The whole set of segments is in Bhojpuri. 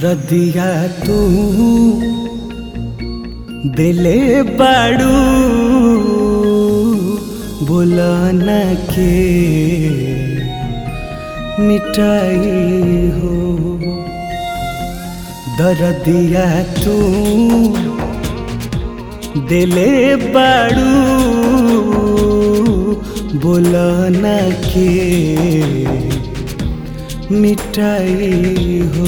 दरदिया तू दिले बाड़ू बोलन के मिटाई हो दरदिया तू दिले बाड़ू बोलन के मिटाई हो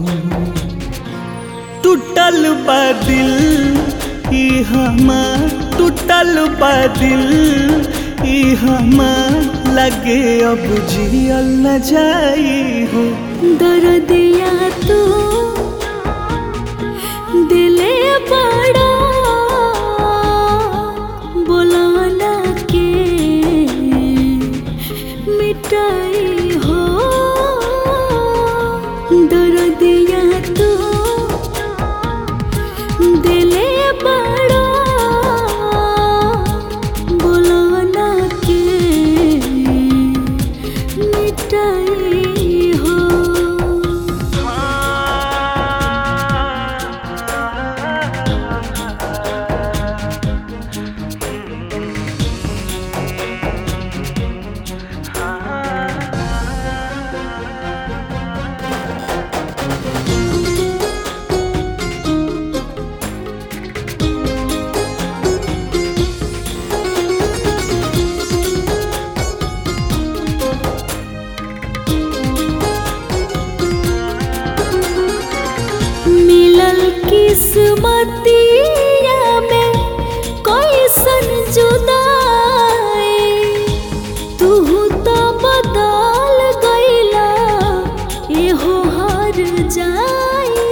टूटल बा दिल ई हमार टूटल बा दिल ई हमार लगे अब जियल न जाई हो दर्दिया तू दिले बड़ा बुलाना के मिटाई हो दर्दिया तू दिले बड़ा बुलाना के मिटाई हो मिलल किस्मतिया में कैसन जुदाई तू तो बदल गईला एहो हर जाई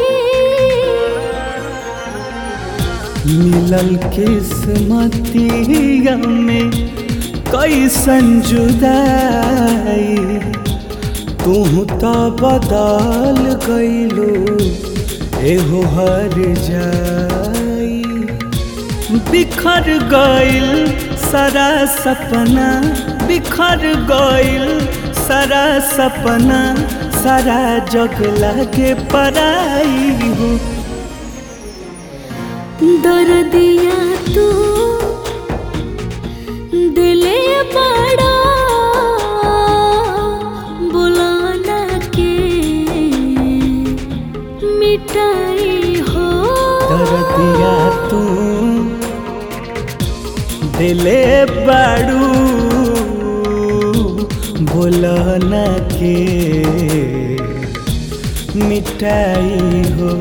मिलल किस्मतिया में कैसन जुदाई तू तो बदल गईलो एहो हर जाई बिखर गईल सारा सपना बिखर गईल सारा सपना सारा जग लागे पराई हो दर्दिया तू दिले बड़ा बुलाना के मिटाई हो दरदिया तू दिले बाड़ू बोलन के मिटाई हो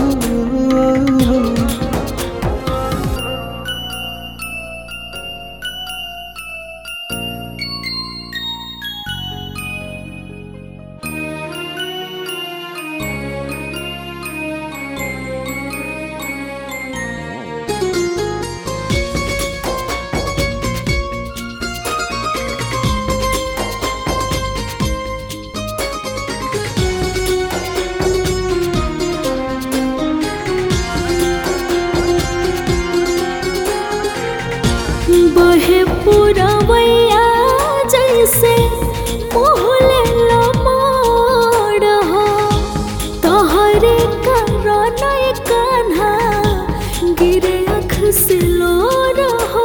बहे पुरवैया जैसे मोहले लमोड़ हो तोहरे कारण कान्हा गिरे अख से लोर हो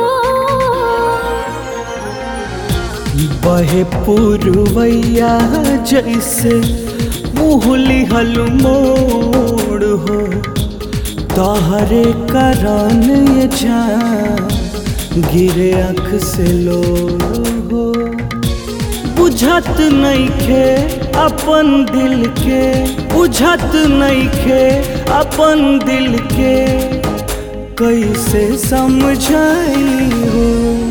बहे पुरवैया जैसे मुहली हल मोड़ हो तहरे करन ये जान गिरे अख से लो हो बुझत नइखे अपन दिल के बुझत नइखे अपन दिल के कैसे समझाई हो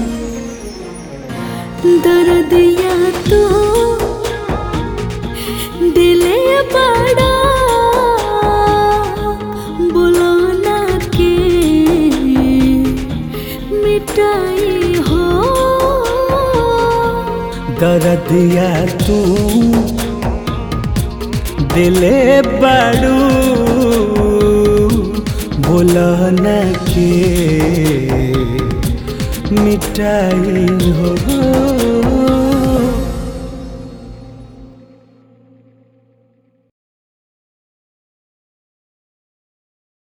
दर्दिया तू दिले बड़ा बुलाना के मिटाई हो दरदिया तू दिले बाड़ू बोलन के मिटाई हो